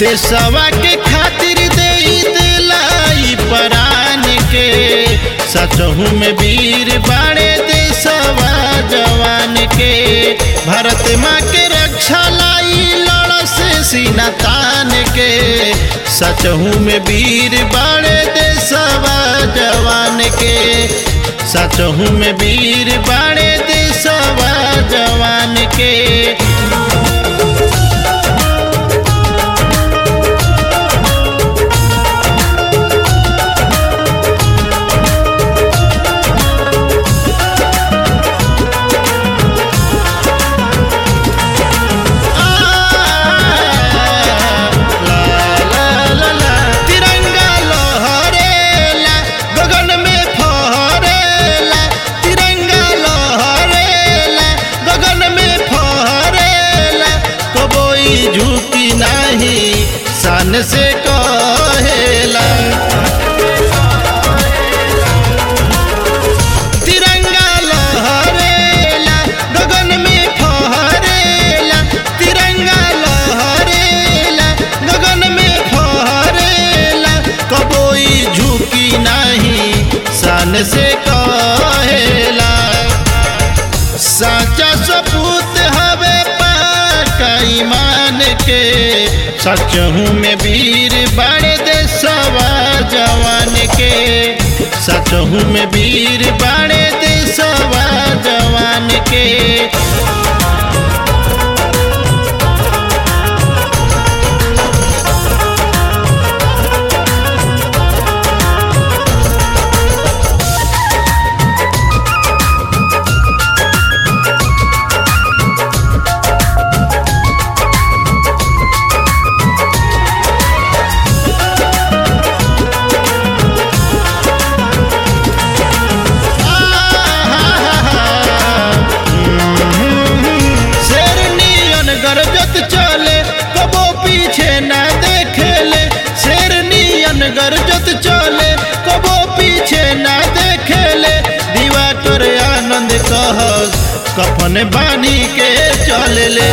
देशवा के खातिर दे दिलाई परान के सचहू में वीर बाड़े देशवा जवान के भारत माँ के रक्षा लाई लड़ से सीना तान के सचहू में वीर बाड़े देशवा जवान के सचहू में वीर बाड़े देशवा जवान के तिरंगा लहरेला गगन में फहरेला तिरंगा लहरेला गगन में फहरेला कबोई झुकी नाही सन से कहेला तिरंगा लहरेला गगन में फहरेला तिरंगा लहरेला गगन में फहरेला कबोई झुकी नहीं सन से कहेला साचा सपूत हवे पाका ईमान के सचहू में वीर बड़े देशवा जवान के सचहू में वीर बड़े देशवा जवान के शेर नियन गरजत चले कबो पीछे ना देखेले शेर नियन गरजत चले कबो पीछे ना देखेले दीवा कर आनंद कह कफन बानी के चलले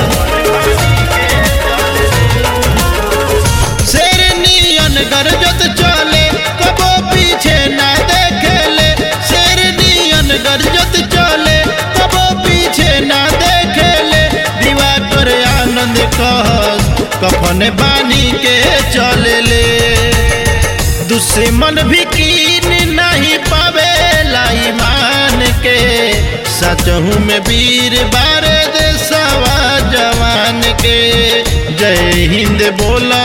शेर नियन गरजत चले कबो पीछे ना देखेले शेर नियन गरजत चले कबो पीछे ना देखेले दीवा कर आनंद कह कफन बानी के चलले दुश्मन भी कीन नहीं पावे ईमान के सचहू में वीर बारे देशवा जवान के जय हिंद बोला